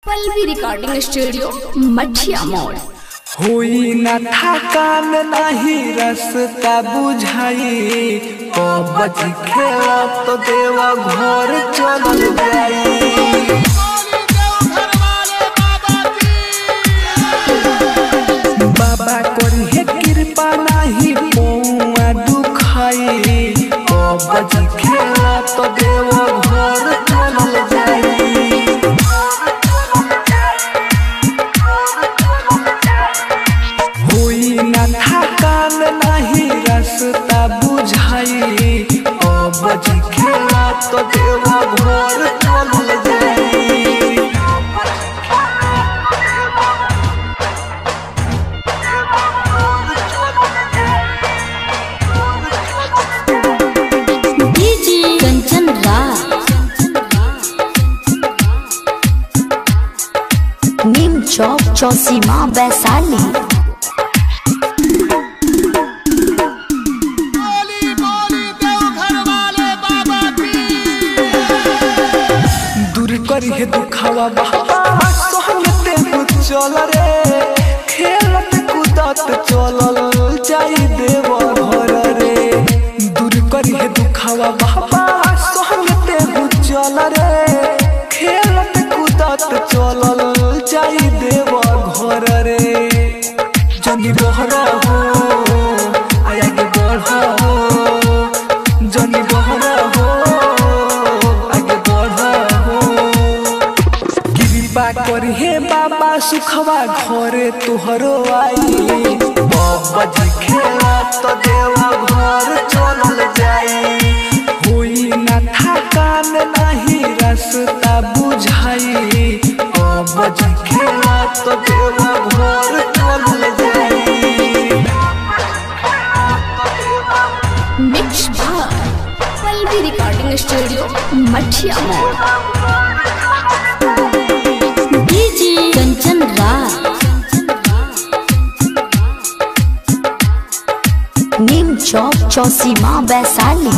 Pallavi recording studio Mathiya मोड़ होई न थकान नाही रास्ता बुझाई पबज खेला तो देवा घर चल जाई बाबा करी है कृपा नाही पौआ दुखाई पबज खेला तो देवा घर चल जाई होई न थकान नाही रास्ता बुझाई अब खेला तो देवा घर चल जाई डीजे कंचन राज नीम चौक चौसीमा वैशाली दूर करी है दुखावा बाबा सोहनते चल रे खेलत कूदत चलल जाई देव घर रे दूर करी है दुखावा बाबा सोहनते चल रे खेलत कूदत चलल जाई देव घर रे जनी बहर हो आया के बढ़ हो जनी बहर हो आगे बढ़ हो कृपा करी हे बाबा सुखवा घरे तुहरो आई बबज खेला तो देवा घर चलल जाई होई न थकान नाही रास्ता बुझाई बबज खेला तो देवा घर चलल जाई मिक्स भाग पल्लवी रिकॉर्डिंग स्टूडियो मठिया मोड़ डीजे कंचन राज नीम चौक चौसीमा वैशाली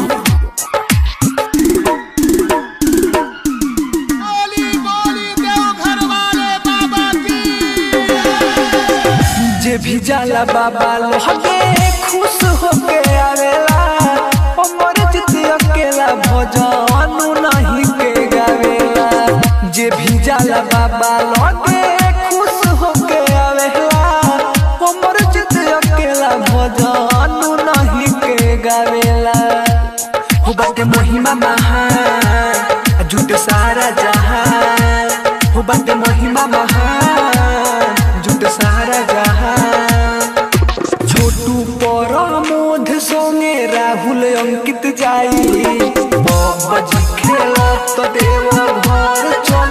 जे भी जाला बाबा लोहके खुश होके आवेला हमर जित अकेला भजन नहीं के गावेला जे भी जाला बाबा लोहके खुश होके आवेला हमर जित अकेला भजन नहीं के गावेला हो बाटे महिमा महान झूठ सारा जहान हो बाटे महिमा महान झूठ सारा जहान छोटू परमोध संगे राहुल अंकित जाई बबजी खेलत देव घर चल